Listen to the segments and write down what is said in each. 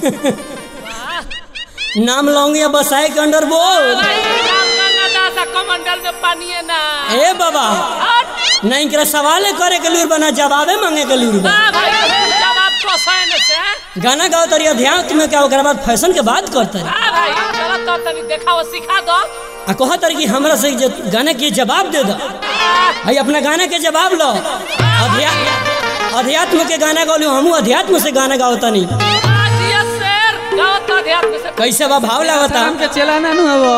नाम लौंगिया बसाए के अंडर बोल भाई राम गंगा दासा कमंडल में पानी है ना ए बाबा नहीं करे सवाले करे के लूर बना जवाबे मांगे के लूर बा हाँ भाई जवाब तो सैन से गाना गाओ तरी अध्यात्म में क्या ओकरा बाद फैशन के बात करते हाँ भाई चलो तो तनी देखा वो सिखा दो आ कह तरी कि हमरा से जे गाने के जवाब दे दो भाई अपना गाने के जवाब लो अध्या अध्यात्म के गाना गाओ हमू अध्यात्म से गाना गाओ तनी आज ये शेर गाओ तो अध्यात्म से कैसे बा भाव लागता राम के चेला ना नु हबो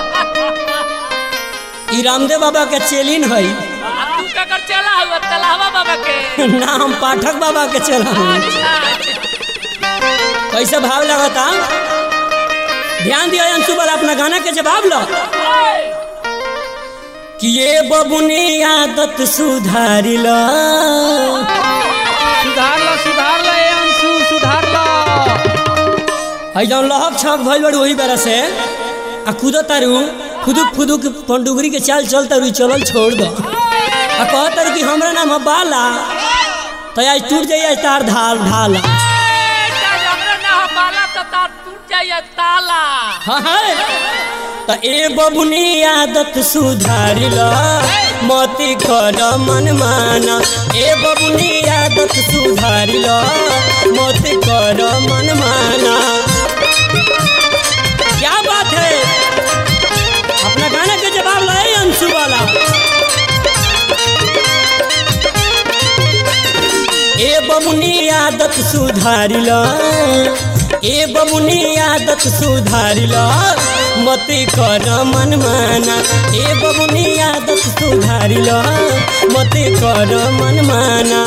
ई रामदेव बाबा के चेलिन है आ तू ककर चला हुआ तलावा बाबा के नाम पाठक बाबा के चला अच्छा कैसे भाव लगता ध्यान दियो अंशु वाला अपना गाना के जवाब लो कि ये बबुनी आदत सुधारी लो सुधार लो सुधार लो ए अंशु सुधार लो है जौन लहक छक भइल बड़ी वही बेरा से आ कूदो तारू फुदुक फुदुक पंडुगरी के चाल चल तारू चलल छोड़ दो आ कह तारू कि हमरा नाम है बाला तो आज टूट जाइए आज तार ढाल ढाल हमरा ना हो बाला तो तार टूट जाइए ताला हाँ हाँ तो ए बबुनी आदत सुधारी लो मती कर मन माना ए बबुनी आदत सुधारी लो मती कर मन माना क्या बात है अपना गाना के जवाब लाए अंशु वाला ए बबुनी आदत सुधारी लो ए बबुनी आदत सुधारी लो मती कर मन माना ए बबुनी आदत सुधारी लो मती कर मन माना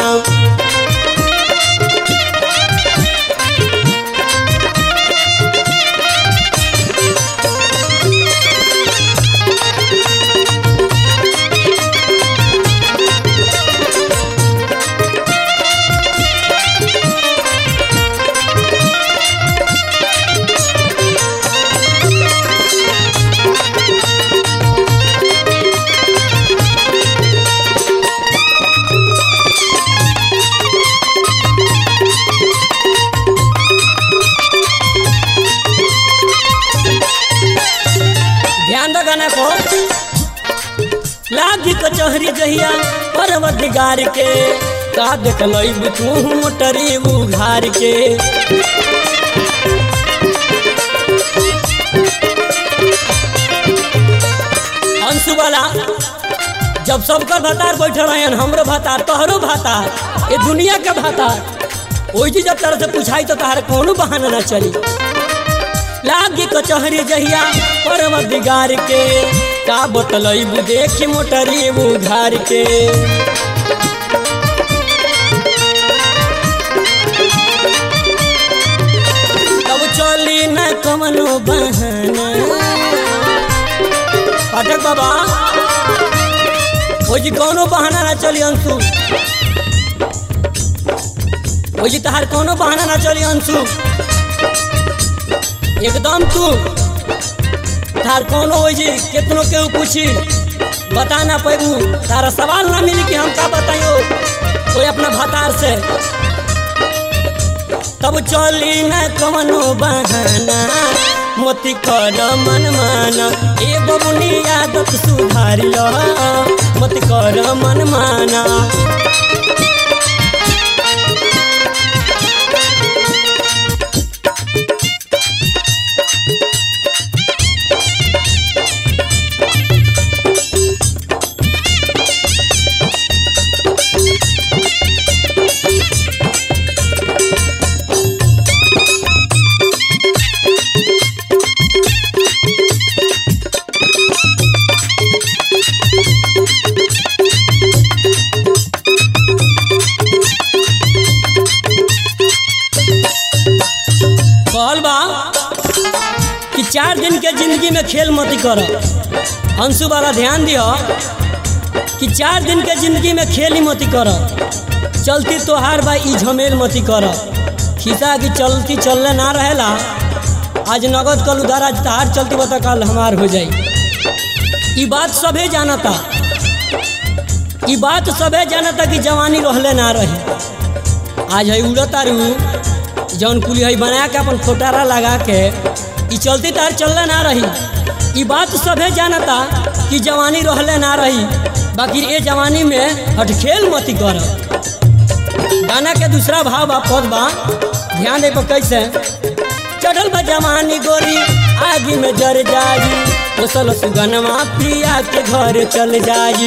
ध्यान दो गाना को लागी कचहरी जहिया परवदगार के का देख लईब तू मोटरी उघार के अंशु वाला जब सबकर भतार बैठल रहन हमरो भतार तोहरो भतार ये दुनिया के भतार ओई जी जब तरह से पूछाई तो तहार कोनो बहाना ना चली लागी कचहरी जहिया परम दिगार के का बतलई देखी मोटरी उघार के तब चली न कमनो बहाना पाठक बाबा ओ जी कोनो बहाना ना चली अंशु ओ जी तहार कोनो बहाना ना चली अंशु एकदम तू तार कोनो हो जी कितनो केहू पूछी बता ना पैबू तारा सवाल ना मिली कि हम का बताइयो कोई अपना भतार से तब चली न कवनो बहाना मोती कर मन माना ए बबुनी आदत सुधार लो मोती कर मन माना कहल बा कि चार दिन के जिंदगी में खेल मत कर अंशु वाला ध्यान दियो कि चार दिन के जिंदगी में खेल ही मत कर चलती तोहार बा ई झमेल मत कर खिसा की चलती चलने ना रहेला आज नगद कल उधार आज तहार चलती बता कल हमार हो जाई ई बात सभे जानता ई बात सभे जानता कि जवानी रहले ना रही आज है उड़ता रू जौन कुली है बना के अपन खोटारा लगा के ई चलती तार चलले ना रही ई बात सभे जानता कि जवानी रहले ना रही बाकी ये जवानी में हटखेल मती कर गाना के दूसरा भाव बा पद बा ध्यान दे पर कैसे चढ़ल बा जवानी गोरी आगी में जर जाई ओसल सुगनमा पिया के घर चल जाई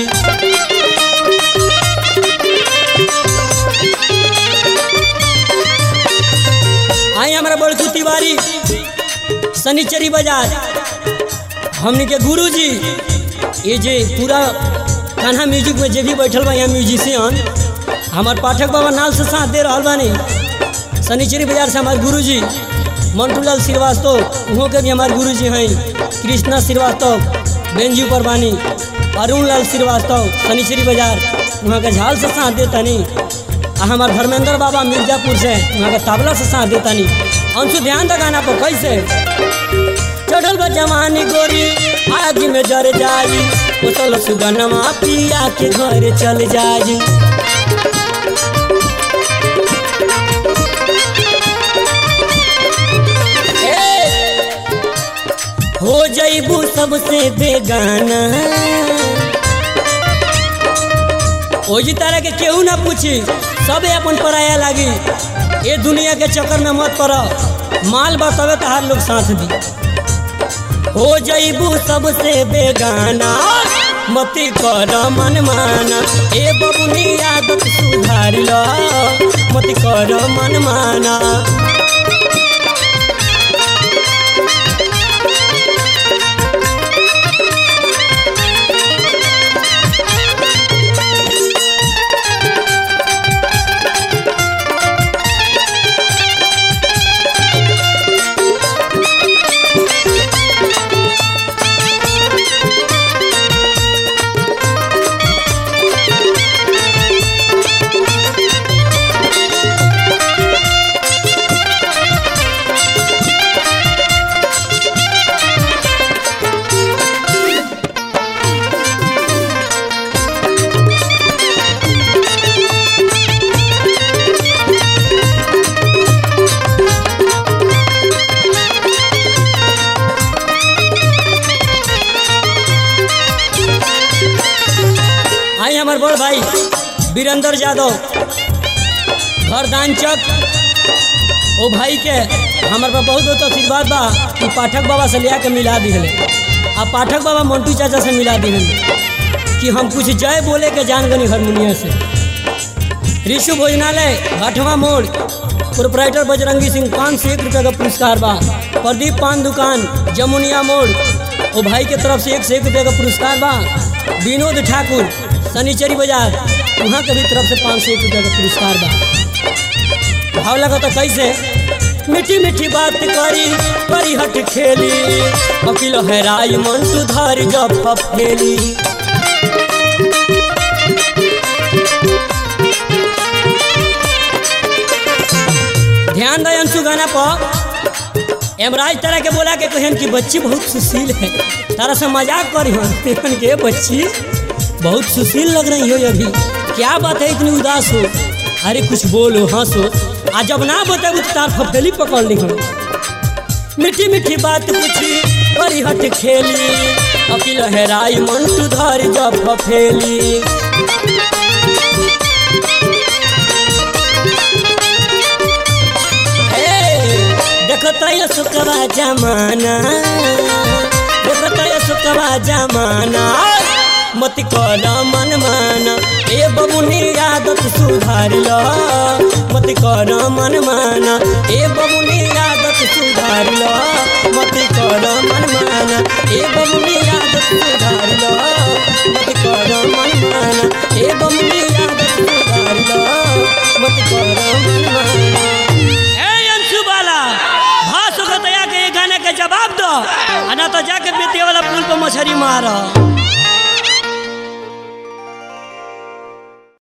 आई हमारा बड़कू तिवारी शनिचरी बाजार हमनी के गुरु जी ये जे पूरा कान्हा म्यूजिक में जे भी बैठल बा यहाँ म्यूजिशियन हमार पाठक बाबा नाल से साथ दे रहा बानी शनिचरी बाजार से हमारे गुरु जी मंटूलाल श्रीवास्तव उहों के भी हमारे गुरु जी हैं कृष्णा श्रीवास्तव बेंजू पर बानी अरुण लाल श्रीवास्तव शनिचरी बाजार वहाँ के झाल से साथ देतानी आ हमार धर्मेंद्र बाबा मिर्जापुर से वहाँ के तबला से साथ देतानी अंशु ध्यान द गाना पर कैसे चढ़ल बा जवानी गोरी आग में जर जाई उतल सुगनमा पिया के घर चल जाई ए, हो जईबू सबसे बेगाना ओजी तरह के केहू ना पूछी सबे अपन पराया लागी ये दुनिया के चक्कर में मत पड़ माल बतवे तहार लोग साथ दी हो जईबू सबसे बेगाना मती कर मन माना ए बबुनी आदत सुधार लो मती कर मन माना आई हमार बड़ भाई वीरेंद्र यादव घर दानचक ओ भाई के हमार पर बहुत बहुत आशीर्वाद बा कि पाठक बाबा से लिया के मिला दिले आ पाठक बाबा मंटू चाचा से मिला दिले कि हम कुछ जय बोले के जान गनी हारमोनिया से ऋषु भोजनालय घाटवा मोड़ प्रोपराइटर बजरंगी सिंह पाँच सौ एक रुपये का पुरस्कार बा प्रदीप पान दुकान जमुनिया मोड़ ओ भाई के तरफ से एक सौ एक रुपये का पुरस्कार बा विनोद ठाकुर शनिचरी बाजार वहाँ के भी तरफ से पाँच सौ एक रुपये का पुरस्कार बा भाव लगा तो कैसे मीठी मीठी बात करी करी हट खेली वकील हैराई मन तू धर जब फफेली ध्यान दे अंशु गाना पर एमराज तरह के बोला के कहन कि बच्ची बहुत सुशील है तारा से मजाक करी हन के बच्ची बहुत सुशील लग रही हो अभी क्या बात है इतनी उदास हो अरे कुछ बोलो हंसो आ जब ना बताबू तो तार फफेली पकड़ ली हम मीठी मीठी बात पूछी बड़ी हट खेली अकिल हेराई मन तू धर जब फफेली देखता ये सुकवा जमाना देखता ये सुकवा जमाना मत कर मन माना ए बबुनी आदत सुधार लो मत कर मन माना ए बबुनी आदत सुधार लो मत कर मन माना ए बबुनी आदत सुधार लो मत कर मन माना ए बबुनी आदत सुधार लो मत कर मन माना ए अंशु बाला भाषो के तया के ये गाने के जवाब दो आ ना तो जाके बेतिया वाला पुल पर मछली मारो